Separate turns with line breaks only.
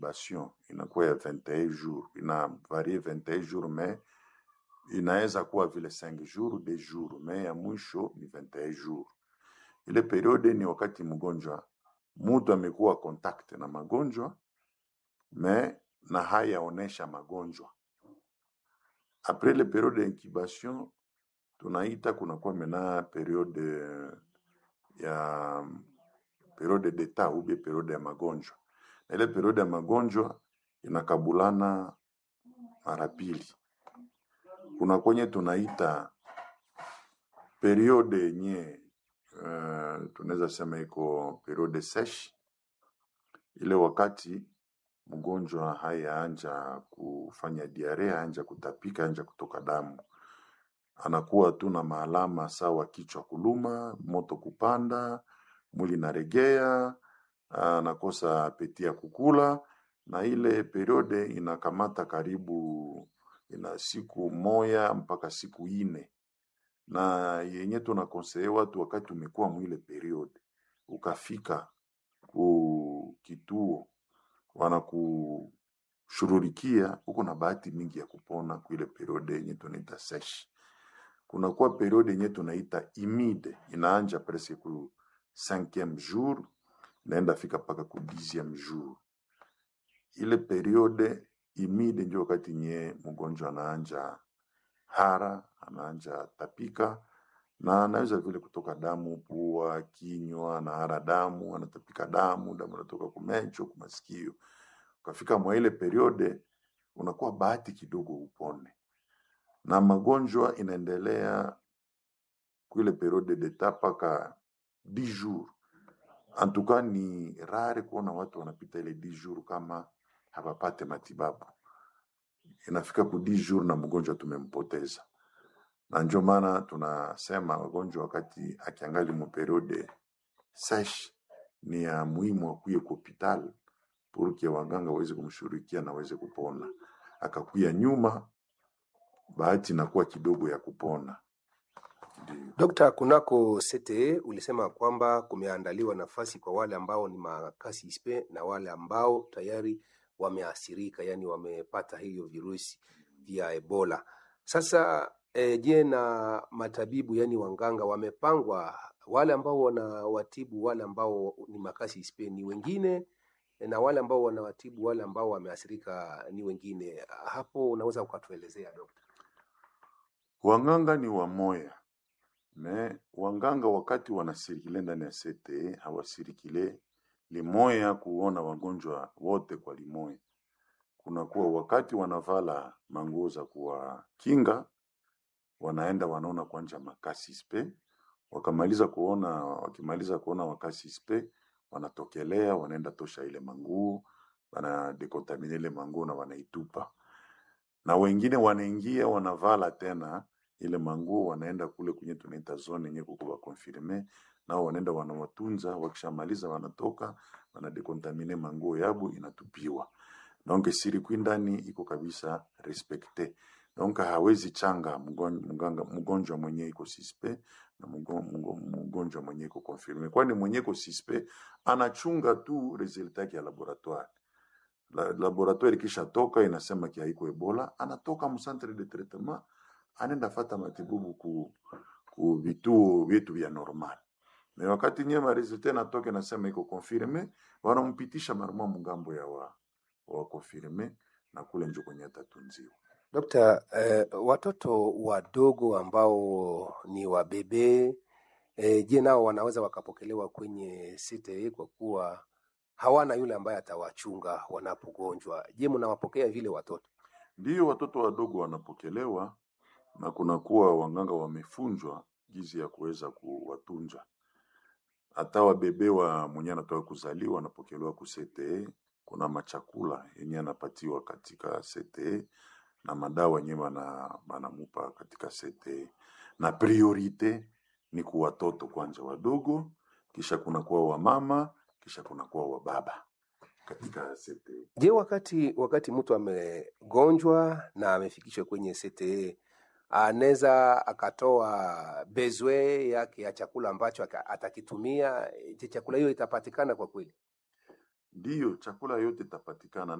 bastion inakuwa ya 21 jours, ina varie 21 jours mais inaweza kuwa vile 5 jours de jours, mais ya mwisho ni 21 jours. Ile periode ni wakati mgonjwa mtu amekuwa contact na magonjwa mais na hayaonesha magonjwa. Après le periode de incubation tunaita kunakuwa mena periode ya periode d'etat ou bien periode ya magonjwa, na ile periode ya magonjwa inakabulana mara pili. Kuna kwenye tunaita periode yenye uh, tunaweza sema iko periode sesh, ile wakati mgonjwa hayaanja kufanya diarea, anja kutapika, anja kutoka damu, anakuwa tu na maalama sawa kichwa kuluma, moto kupanda, mwili naregea, anakosa apeti ya kukula, na ile periode inakamata karibu ina siku moya mpaka siku ine na yenye tunakonseye watu wakati umekuwa mwile periode ukafika ku kituo wanakushururikia, uko na bahati mingi ya kupona kuile periode yenye tunaita sesh. Kunakuwa periode yenye tunaita imide, inaanja presque ku cinquième jour naenda fika mpaka ku dixième jour. Ile periode imide ndio wakati nye mgonjwa anaanja hara, anaanja tapika na anaweza vile kutoka damu pua, kinywa, anahara damu, anatapika damu, damu inatoka kumecho, kumasikio. Ukafika mwa ile periode unakuwa bahati kidogo upone, na magonjwa inaendelea kuile periode d'etat mpaka 10 jours. En tout cas ni rare kuona watu wanapita ile 10 jours kama hawapate matibabu. Inafika ku 10 jours na mgonjwa tumempoteza na ndio maana tunasema wagonjwa wakati akiangali mu periode sesh ni ya muhimu akuye ku hopital purke waganga waweze kumshughulikia na waweze kupona. Akakuya nyuma, bahati inakuwa kidogo ya kupona. Ndio.
Dokta, kunako CTE ulisema kwamba kumeandaliwa nafasi kwa wale ambao ni makasi ispe na wale ambao tayari wameathirika, yani wamepata hiyo virusi vya Ebola. Sasa e, je, na matabibu yani wanganga wamepangwa, wale ambao wanawatibu wale ambao ni makasi ispe ni wengine na wale ambao wanawatibu wale ambao wameathirika ni wengine. Hapo unaweza ukatuelezea dokta?
Wanganga ni wamoya me wanganga wakati wanasirikile ndani ya CTE hawasirikile limoya kuona wagonjwa wote kwa limoya. Kunakuwa wakati wanavala manguo za kuwakinga, wanaenda wanaona kwanja makasi spe, wakamaliza kuona, wakimaliza kuona wakasi spe, wanatokelea wanaenda tosha ile manguo, wanadekontamine ile manguo na wanaitupa, na wengine wanaingia wanavala tena ile manguo wanaenda kule kwenye tunaita zone yenye kukuwa confirme nao wanaenda wanawatunza, wakishamaliza wanatoka wanadekontamine manguo yabu inatupiwa. Donc sirikwi ndani iko kabisa respecte. Donc hawezi changa mgon- mganga- mgonjwa mwenye iko sispe na mgo- mgo- mgonjwa mwenye iko confirme, kwani mwenye iko sispe anachunga tu resultat yake ya laboratoire la, laboratoire ikisha toka inasema ki haiko Ebola, anatoka mu centre de traitement anaenda fata matibabu ku, ku vituo vyetu vya normal. Na wakati nyema resultat natoka inasema iko confirme, wanampitisha maruma mungambo ya wa, wa confirme na kule njo kwenye atatunziwa.
Dokta, eh, watoto wadogo ambao ni wabebe eh, je, nao wanaweza wakapokelewa kwenye CTE kwa kuwa hawana yule ambaye atawachunga wanapogonjwa? Je, mnawapokea vile watoto?
Ndiyo watoto wadogo wanapokelewa na kunakuwa wanganga wamefunzwa gizi ya kuweza kuwatunza. Hata wabebe wa mwenye anatoka kuzaliwa anapokelewa ku CTE. Kuna machakula yenye anapatiwa katika CTE na madawa yenye bana banamupa katika CTE, na priorite ni kwa watoto kwanza wadogo, kisha kunakuwa wamama, kisha kunakuwa wababa katika CTE.
Je, wakati wakati mtu amegonjwa na amefikishwa kwenye CTE anaweza akatoa bezwe yake ya chakula ambacho aka- atakitumia? Je, chakula hiyo itapatikana kwa kweli?
ndiyo chakula yote itapatikana